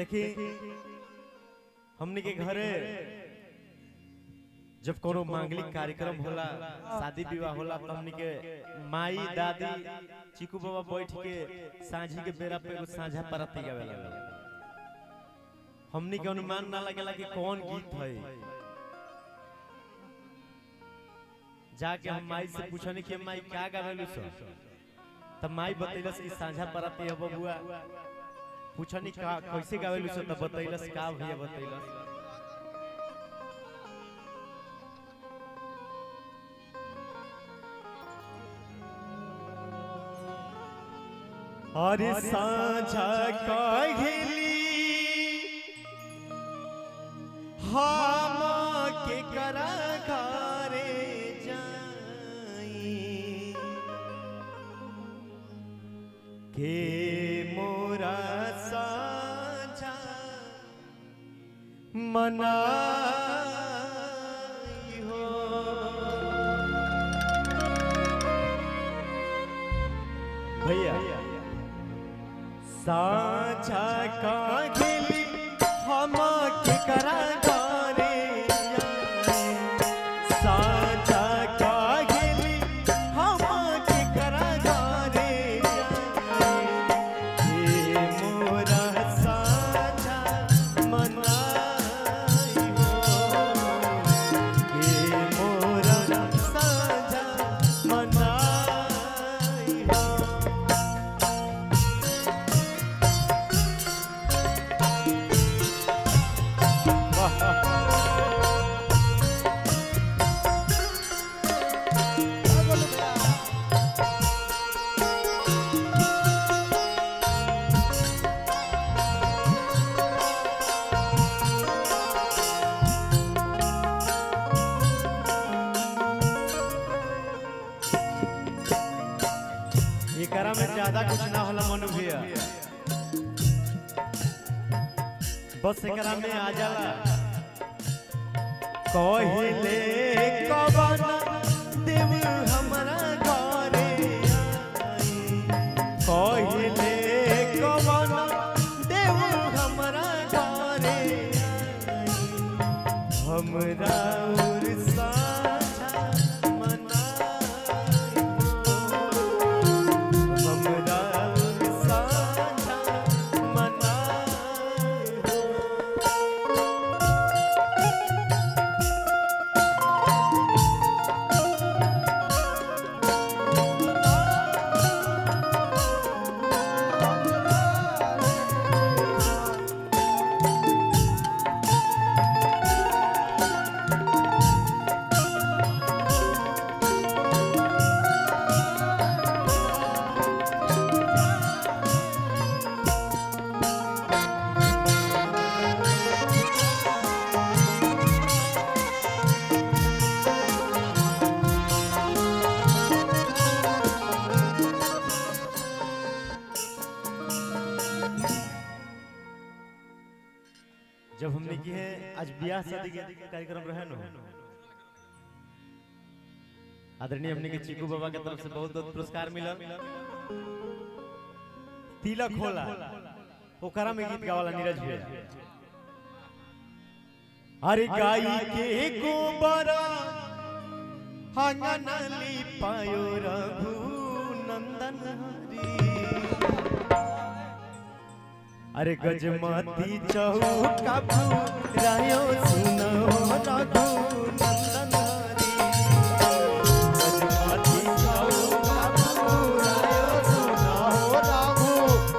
देखी हमने के घरे जब कोनो मांगलिक कार्यक्रम होला शादी विवाह होला तो हमने के माई दादी चिकू बाबा बैठ के सांझी के बेरा पे एगो साझा परत गावे लगल हमने के अनुमान ना लगेला कि कौन गीत है जाके हम माई से पूछनी कि माई क्या गावेलू सो तब माई बतैलस कि साझा परत है बबुआ पूछनी का कैसे गावेलू सो तब बतैलस का भैया बतैलस अरे साझा कहली हम के करा घरे जाई के मोरा साझा मनाई हो भैया साझा का गिली हम के करा घरे जाई। साझा का गिली हम के करा घरे जाई। हे मोरा साझा मनाई हो। हे मोरा साझा मनाई हो। एकरा में ज्यादा कुछ ना होला मनु भैया बस एकरा में आ जाला कहिले कवन देव हमरा घरे आई। कहिले कवन देव हमरा घरे आई। हमरा उर साझा मनाई हमरा उर साझा मनाई जब हमने की है आज ब्याह शादी के कार्यक्रम रहे नो आदरणीय हमने के चिकू बाबा के तरफ से बहुत बहुत पुरस्कार मिला तिलक होला ओकरा में गीत गावाला नीरज भैया अरे गाई के गोबर आंगन लिपायो रघु नंदन हरी अरे गजमती चौका रायो सुनो रघु नंदन हरी गजमती चौका रायो सुनो रघु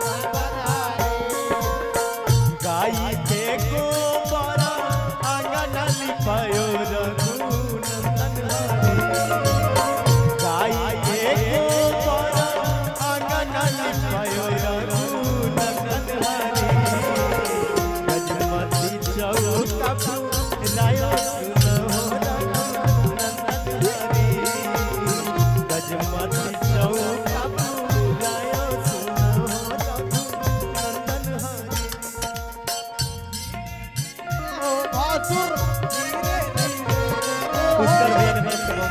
गाई के गोबर आंगन लिपायो रघु नंदन हरी गाई के गोबर आंगन लिपायो रघु नंदन हरी गजमती चौका रायो सुनो रघु नंदन हरी गजमती चौका रायो सुनो रघु नंदन हरी उत्तर भेद भेद करो।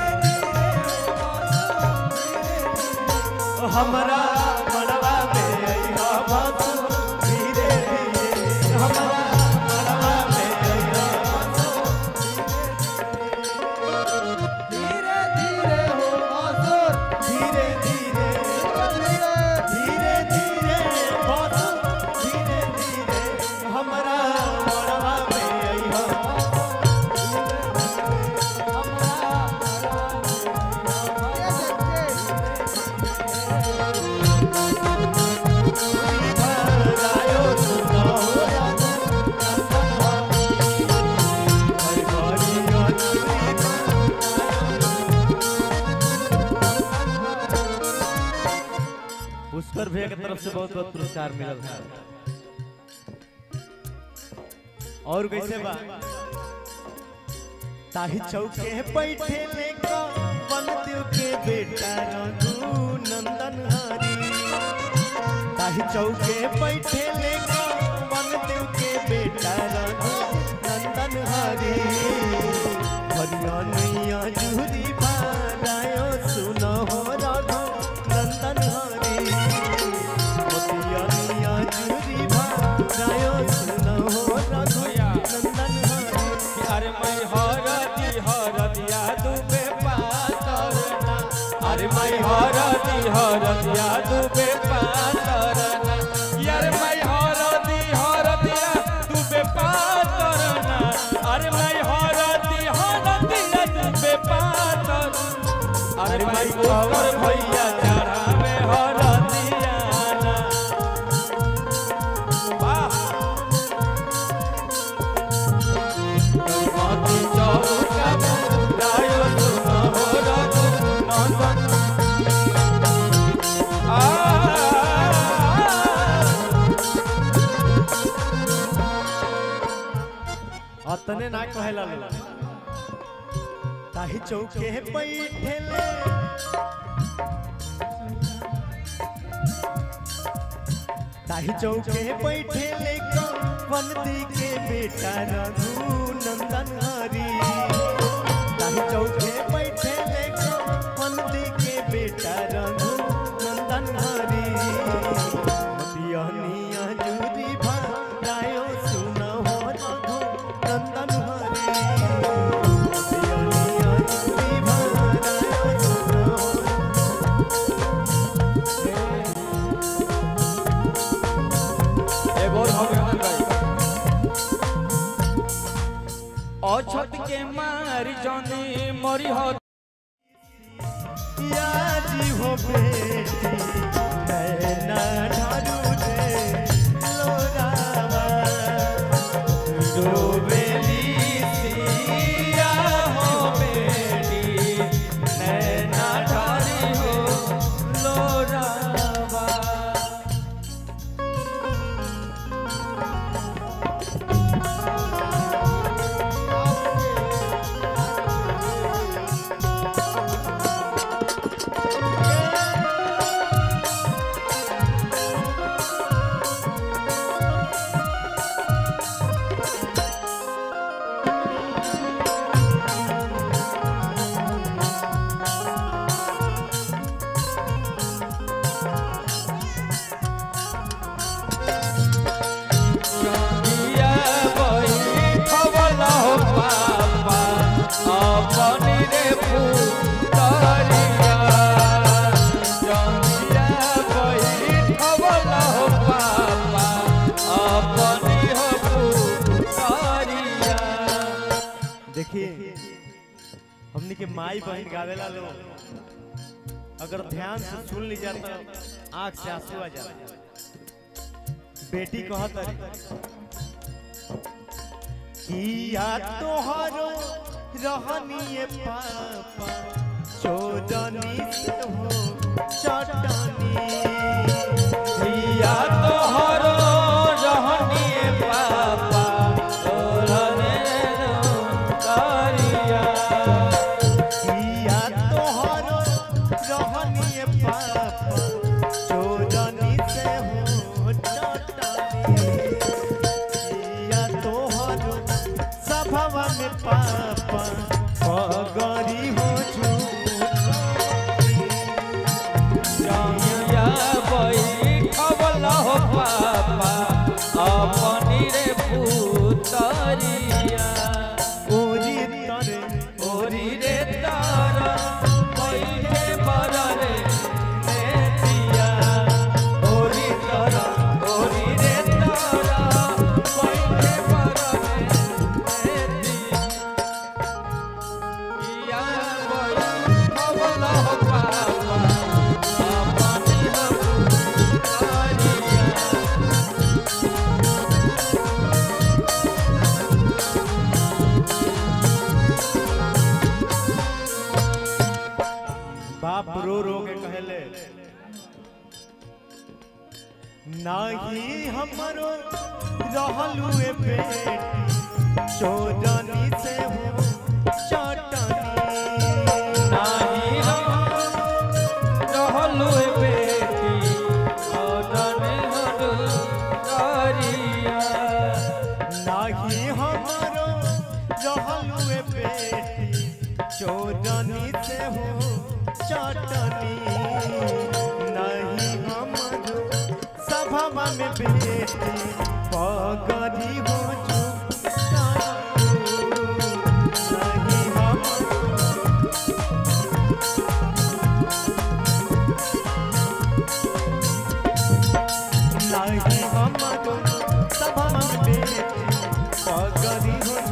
हमरा मनवा में अइहा बात धीरे धीरे हमारा मड़वा में अइहा धीरे धीरे हो असुर धीरे धीरे धीरे धीरे बहुत धीरे धीरे हमारा मड़वा में अइहा भरायो सुनो हरि हरि अचूरी पुष्कर भैया की तरफ से बहुत बहुत पुरस्कार मिलल है और कैसे बा ताही चौके बैठे लेका वन देव के बेटा रघु नंदन हरी ताही चौके बैठे लेका वन देव के बेटा रघु नंदन हरी हरिया नैया जूरी भारायो सुनो हो रघु नंदन हरी मोतिया नैया जूरी भारायो सुनो हो रघु नंदन हरी अरे मैं हरदी हरदिया दुबे पातरना अरे मैं हरदी हरदिया दुबे पातरना यार मैं हरदी हरदिया दुबे पातरना अरे मैं हरदी हरदिया दुबे पातर अरे मैं गोबर भैया चढ़ावे हरदिया ना वाह माती चौका रायो सुनो हो रघु नंदन आ अतने ना कहेला लो ताही चौके बैठे ले ताही चौके बैठे ले वनती के बेटा रघु नंदन हरी ताही चौके बैठे ले वनती के बेटा रघु नंदन हरी मतिया निया जूरी भारायो सुनो हो रघु नंदन हरी मतिया निया जूरी भारायो सुनो हो एगो और हम गान गाई अछत के मारी जनी मरी हो याजी हो बेटी नैना ढारू रे लोरावा डोबेली सिया हो बेटी नैना ढारी हो लोरावा चंदिया बही खवला हो पापा अपनी रे पुतरिया चंदिया बही खवला हो पापा अपनी हो पुतरिया देखिए हमने के माई बहन गावेला लो अगर ध्यान से सुन ली जाता आंख से आंसू आ जाता बेटी कहत रही किया तोहरो रहनिए पापा चोदनी से हो चटनी या तोहरो रहनी पापा तोरने करिया किया तोहरो रहनिए पापा चोदनी से हो चटनी किया तोहरो सभवा में पापा पगरी हो झूठ जमिया नाही हमरो रहलू ए बेटी चोरनी से हो चटनी नाही हम रहलु ए बेटी ओदने हरु करिया नाही हमरो रहलू ए बेटी चोरनी से हो चटनी नहीं हमरो सभा में बेटी पगड़ी हो नहीं हमरो नहीं हमरो सभा में बेटी पगड़ी हो